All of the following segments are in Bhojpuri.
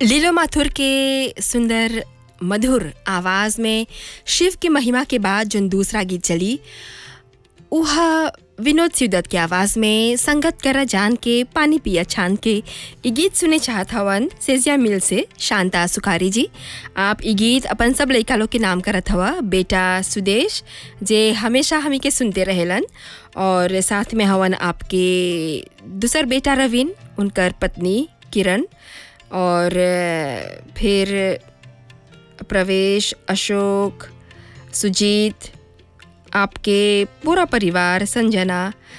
लीलो माथुर के सुंदर मधुर आवाज में शिव की महिमा के बाद जो दूसरा गीत चली उह विनोद सिवदत के आवाज़ में संगत करा जान के पानी पिया छान के ई गीत सुने चाहत हवन सेजिया मिल से शांता सुखारी जी आप ई गीत अपन सब लइका लोग के नाम करत हवा बेटा सुदेश जे हमेशा हमी के सुनते रहेलन और साथ में हवन आपके दूसर बेटा रवीन उनकर पत्नी किरण और अ, फिर प्रवेश अशोक सुजीत आपके पूरा परिवार संजना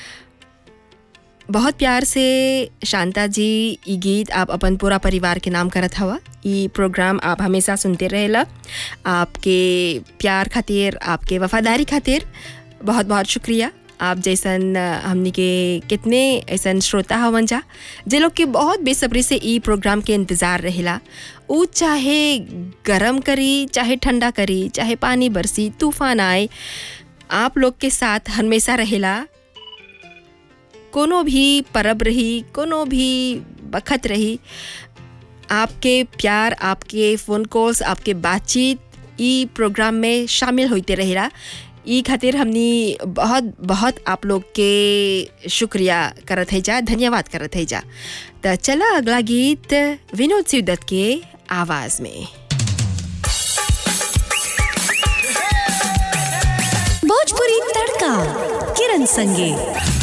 बहुत प्यार से शांता जी ई गीत आप अपन पूरा परिवार के नाम करत हवा ई प्रोग्राम आप हमेशा सुनते रहेला आपके प्यार खातिर आपके वफादारी खातिर बहुत बहुत शुक्रिया आप जैसन अ, हमनी के कितने ऐसन श्रोता हवन जा जे लोग के बहुत बेसब्री से ई प्रोग्राम के इंतज़ार रहेला ऊ चाहे गरम करी चाहे ठंडा करी चाहे पानी बरसी तूफान आए आप लोग के साथ हमेशा रहेला कोनो भी परब रही कोनो भी बखत रही आपके प्यार आपके फ़ोन कॉल्स आपके बातचीत ई प्रोग्राम में शामिल होते रहेला ई खातिर हमनी बहुत बहुत आप लोग के शुक्रिया करत है जा धन्यवाद करत है जा तो चला अगला गीत विनोद सिवदत्त के आवाज़ में भोजपुरी तड़का किरण संगे